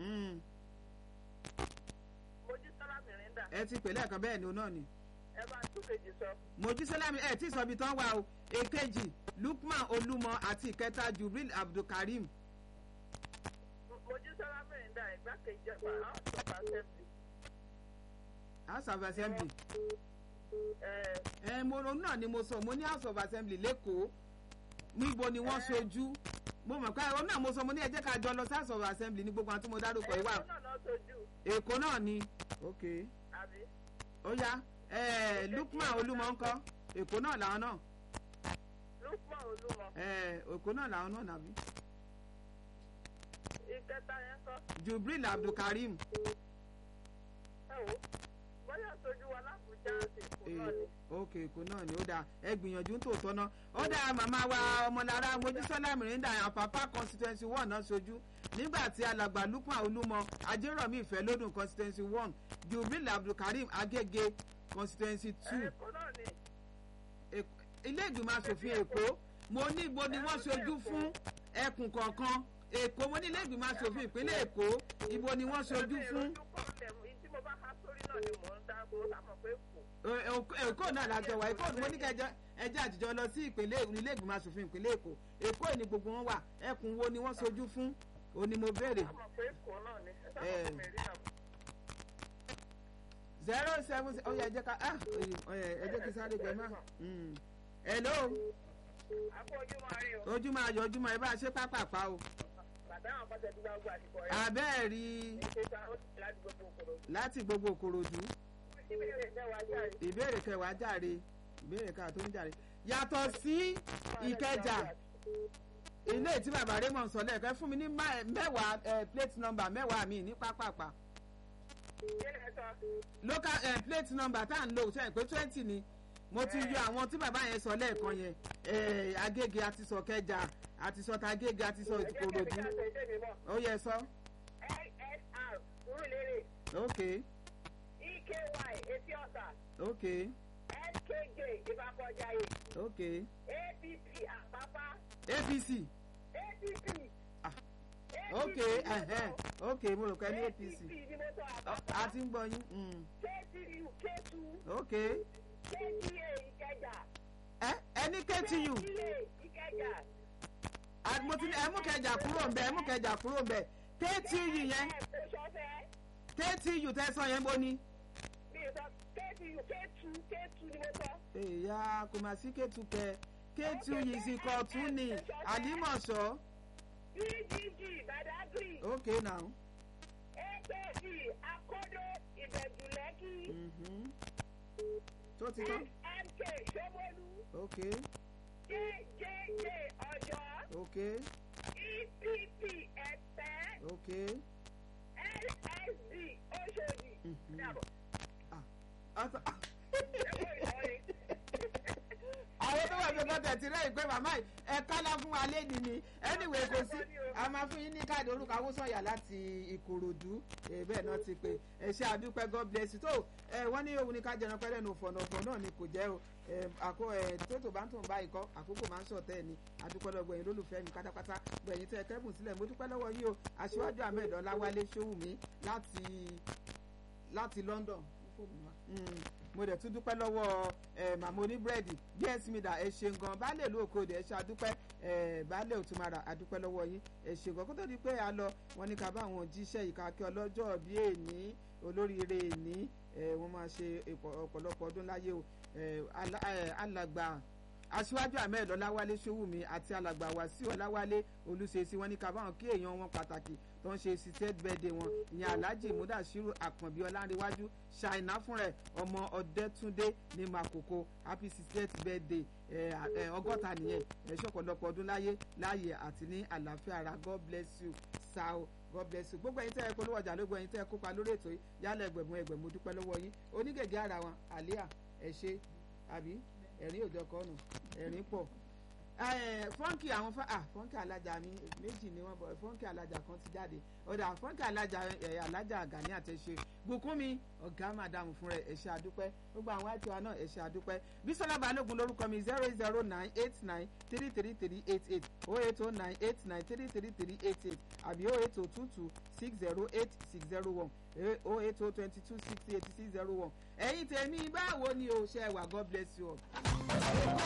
Mm. mojísọ́lá mìíràn ẹ ti pè lẹ́ẹ̀kan bẹ́ẹ̀ ni òun náà ni ẹ bá tún kejì sọ. mojísọ́lá mi ẹ tí sọ ibi tán wà o èkejì lukman olúmọ àti ìkẹta jubril abdulkareem mojísọ́lá mìíràn ìgbákejì ọba house of assembly. house of assembly ẹ ẹ mo òun náà ni mo sọ mo ní house of assembly lẹ́kọ̀ọ́ níbo ni wọ́n ṣojú mo mọ̀ pé òun náà mo sọ mo ní ẹ jẹ́ ká jọ lọ sí house of assembly ní gbogbo àwọn tí mo dárúkọ yìí wà ẹ̀kọ́ náà náà sojú èkó náà ni ok àbí. ó yá ẹ lukman olúmọ ńkọ́ èkó náà làwọn náà lukman olúmọ ẹ èkó náà làwọn náà nàbí ìkẹta yẹn kọ́ jubril abdulkareem ẹ wò bóyá sojú wa lábùjá àti èkó náà ni. ok èkó náà ni ó dáa ẹ gbìyànjú tó tọ́nà ó dáa màmá wa ọmọlára mojísọ́lá mìíràn àpapá constituency one náà ṣojú nígbà tí alàgbà lukman olúmọ ajérọ̀mí ìfẹ́ lódùn constituency one jubril abdulkareem agége constituency two èkó náà ni. Èk- ilé ìgbìmọ̀ asòfin èkó mo ní ibo ni wọ́n ṣojú fún ẹkùn kọ̀ọ̀kan èkó mo ní ilé ìgbìmọ̀ asòfin ìpínlẹ̀ èkó ibo ni wọ́n ṣojú fún ojú kọ́lẹ̀ tí mo bá há sórí náà ni mò ń dá mo sàmọ̀ pé kù. Ẹ- Èkó- èkó náà lájọ wà èkó mo ní kẹjọ ẹjẹ àtijọ́ lọ sí ìpínlẹ̀ ilé ìgbìmọ̀ asòfin ìpínlẹ̀ èkó èkó ni gbogbo wọn wà ẹkùn wo ni wọ́n ṣojú fún òní mo béèrè sàmọ̀ pé kù náà ni. ẹ Ẹ. sàmọ̀ pé mẹ́rin náà. zero seven ó yẹ ẹ jẹ́ ká ah ẹ jẹ́ kí sáré gbẹ má Mm. hello àpò ojú máa rí o. ojúmọ́ ayọ̀ ojúmọ́ ẹ bá a ṣe pápápá o bàbá àwọn kọ́sẹ̀ tí wọ́n gbà àdìpọ̀ rẹ̀. àbẹ́ẹ̀ rí ètò ìta ó ti láti gbogbo òkòrò. láti gbogbo òkòròdú ìbéèrè mẹ́wàá jáde. ìbéèrè kẹwàá jàre ìbéèrè ká tó ń jàre yàtọ̀ sí ìkẹjà ilé tí bàbá raymond sọ lẹ́ẹ̀kan ẹ fún mi ní má- mẹ́wàá eh, plate number mẹ́wàá mi ní pápápá ìbéèrè sọ. local eh, plate number tá à ń lò sẹ́yìn pé twenty ni mo ti yọ àwọn tí bàbá yẹn sọ lẹ́ẹ̀kan yẹn eh, agége àti sọ kẹjà àti sọ tagége àti sọ ẹ̀jẹ̀ kẹ́mi ìkòròdú ká sọ ìdé mi mọ̀. ó yẹ sọ lsr Surulere ok eky etí ọ̀sà ok skj ìbàkọ̀jàyè ok apc àpápá apc apc. Ah, APC ok ni mo ẹhẹn sọ. ok mo rò pé ní apc apc ni mo sọ Ọ- àpápá a ti ń gbọ́ yín mm, ktu k2 ok kta ìkẹjà ẹ ẹni ktu kta ìkẹjà Ah, mo ti ní ẹ mú kẹjà kúrò ńbẹ ẹ mú kẹjà kúrò ńbẹ ktu yẹn ẹ̀ kò sọ́fẹ́ ktu tẹsán yẹn bó ni. mi ò sọ ktu k2 k2 ni mo sọ. èèyà kò mà sí ktu kẹ ktu yìí sì kọ tún ni àlímọ̀ṣọ́ pgg badagry ok now apc akodo ìbẹ̀jùlẹ́kì mhm. tó ti tán mk ṣọmọlú ok jjj ọ̀yọ́ ok epp ẹ̀pẹ́ ok lsd oṣòdì. Mhm. Dàbọ̀. Ọ̀tọ̀- Ẹ̀kọ́ Ìlọrin. àwọn tó wà ní ọkọ tẹ̀tí rẹ̀ ìpè màmá yìí ẹ kálá fún wa lédi ni anyway kò sí a máa fún yín ní káàdì orúkọ awúsọ̀yà láti ìkòròdú ẹ bẹ́ẹ̀ náà ti pè ẹ ṣe àdúpẹ́ god bless you tó ẹ wọ́n ní òun ní ká jẹran pẹ́rẹ́ nù fọ̀nàfọ̀ náà ni kò jẹ́ o ẹ àkó ẹ tótó bá ń tún bá ikọ́ àkókò máa ń ṣọ̀tẹ́ ẹ̀ ni àdúpẹ́ lọ́gbọ̀ ẹ̀yin lólùfẹ́ mi pátápátá gbẹ̀yìn tẹ́ ẹ kẹ́bùn sílẹ̀ mo dúpẹ́ lọ́wọ́ yìí o aṣíwájú ahmed ọláwálé ṣòwùmí láti láti london Mm, mo dẹ̀ tún dúpẹ́ lọ́wọ́ ẹ̀ màmá oníbírẹ̀dì bs mida ẹ ṣeun gan baálé ìlú òkòdè ẹ ṣe àdúpẹ́ ẹ̀ baálé òtúmọ̀ra àdúpẹ́ lọ́wọ́ yín ẹ ṣe gan kó tó di pé a lọ wọn ní ká bá àwọn jíṣẹ́ ìkàkẹ́ ọlọ́jọ́ bí èní olóríire èní ẹ̀ wọ́n máa ṣe ìpọ̀- ọ̀pọ̀lọpọ̀ ọdún láyé o ẹ̀ alá- ẹ̀, alàgbà aṣíwájú ahmed ọláwálé ṣòwùmí àti alàgbà wàsíù ọláwálé olùṣèṣì wọn ní ká báwọn kí èèyàn wọn pàtàkì tó ń ṣe sixth birthday wọn ìyẹn alhaji mudashiru àkànbí ọlárẹwájú ṣàìná fún rẹ ọmọ ọdẹtúndé ní makoko happy sixth birthday ẹ, ẹ, ọgọ́ta nìyẹn ẹ ṣọ̀pọ̀lọpọ̀ ọdún láyé láàyè àti ní àlàáfíà ara god bless you sao god bless you gbogbo ẹ̀yin tẹ́ ẹ polówó ọjà lógo ẹ̀yin tẹ́ ẹ kópa lórí ètò yìí yálà ẹgbẹ̀mú ẹgbẹ̀mú dúpẹ́ lọ́wọ́ yín onígègé ara wọn àlíà ẹ ṣé àbí ẹ̀rín òjọ kọ́nù ẹ̀rín pọ̀ fọ́ǹkì àwọn fọ́ǹkì alájà mi méjì ni wọ́n bọ̀ fọ́ǹkì alájà kan ti jáde ọ̀dà fọ́ǹkì alájà alájà Gani àtẹ̀ṣe Bùkúnmi ọ̀gá màdàmù fún rẹ̀ ẹ̀ṣẹ̀ àdúpẹ́ gbogbo àwọn àti wa náà ẹ̀ṣẹ̀ àdúpẹ́ Bísọ́lá Balógun lórúkọ mi zero eight zero nine eight nine three three three eight eight oh eight oh nine eight nine three three three eight eight àbí oh eight oh two two six zero eight six zero one oh eight oh twenty two sixty eighty six zero one ẹ̀yin tèmi báwo ni o ṣe wà God bless you all.